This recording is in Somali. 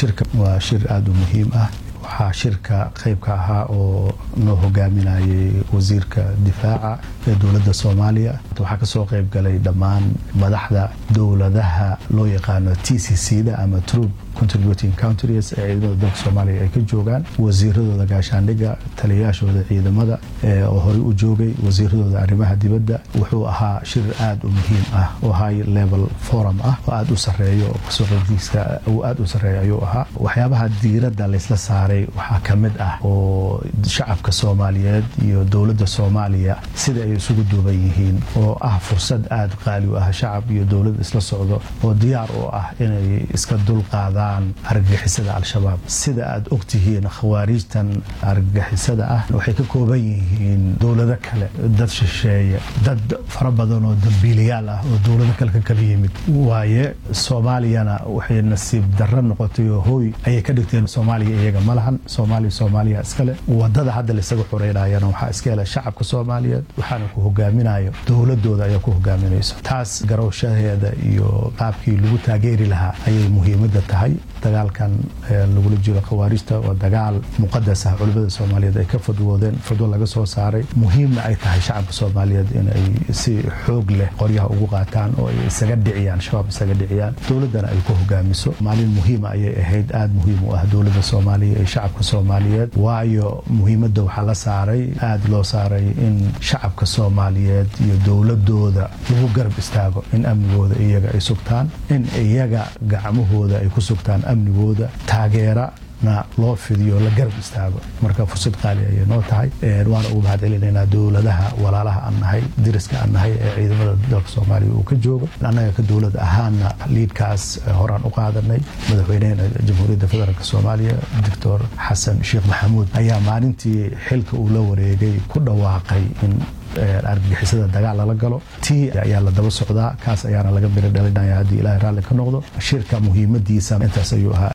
shirka waa shir aada u muhiim ah waxaa shirka qaybka ahaa oo noo hogaaminayay wasiirka difaaca ee dowladda soomaaliya waxaa kasoo qayb galay dhammaan madaxda dowladaha loo yaqaano t c c da ama troop contributing countries ee ciidamada dalka soomaaliya ay ka joogaan wasiiradooda gaashaandhigga taliyayaashooda ciidamada oo horey u joogay wasiiradooda arrimaha dibadda wuxuu ahaa shir aada u muhiim ah oo high level forum ah oo aada u sareeyo kasoo qaybgiisa uu aada u sareeyo ayuu ahaa waxyaabaha diiradda laysla saaray waxaa ka mid ah oo shacabka soomaaliyeed iyo dowladda soomaaliya sida ay isugu duuban yihiin oo ah fursad aada qaali u ah shacab iyo dowlad isla socdo oo diyaar u ah inay iska dulqaadaan argagixisada al-shabaab sida aad og tihiin khawaariijtan argagixisada ah waxay ka kooban yihiin dowlado kale dad shisheeye dad fara badan oo dambiilayaal ah oo dowlado kale ka kala yimid waaye soomaaliyana waxay nasiib darro noqotay oo hooy ayay ka dhigteen soomaaliya iyaga ma lahan soomaaliya soomaaliya iskale wadada hadda laisaga xoreynayana waxaa iska hela shacabka soomaaliyeed waxaana ku hogaaminayo dowladooda ayaa ku hogaaminayso taas garowshaheeda iyo qaabkii lagu taageeri lahaa ayay muhiimada tahay dagaalkan lagula jiro khawaarijta waa dagaal muqadas ah culimada soomaaliyeed ay ka fadwoodeen fadwo laga soo saaray muhiimna ay tahay shacabka soomaaliyeed in ay si xoog leh qoryaha ugu qaataan oo ay isaga dhiciyaan shabaab isaga dhiciyaan dowladdana ay ku hogaamiso maalin muhiima ayay ahayd aada muhiim u ah dowladda soomaaliya iyo shacabka soomaaliyeed waayo muhiimadda waxaa la saaray aada loo saaray in shacabka soomaaliyeed iyo dowladooda lagu garab istaago in amnigooda iyaga ay sugtaan in iyaga gacmahooda ay ku sugtaan amnigooda taageera na loo fidiyo la garab istaago marka fursad qaali ayay noo tahay waana ugu mahad celinaynaa dowladaha walaalaha aan nahay diriska aan nahay ee ciidamada dalka soomaaliya uu ka joogo annaga ka dowlad ahaanna liidkaas horaan u qaadanay madaxweyneena jamhuuriyadda federaalk soomaaliya doctor xasan sheekh maxamuud ayaa maalintii xilka uu la wareegay ku dhawaaqay in argagixisada dagaal lala galo tii ayaa la daba socdaa kaas ayaana laga biro dhalinaya haddii ilaahay raalli ka noqdo shirka muhiimadiisa intaas ayuu ahaa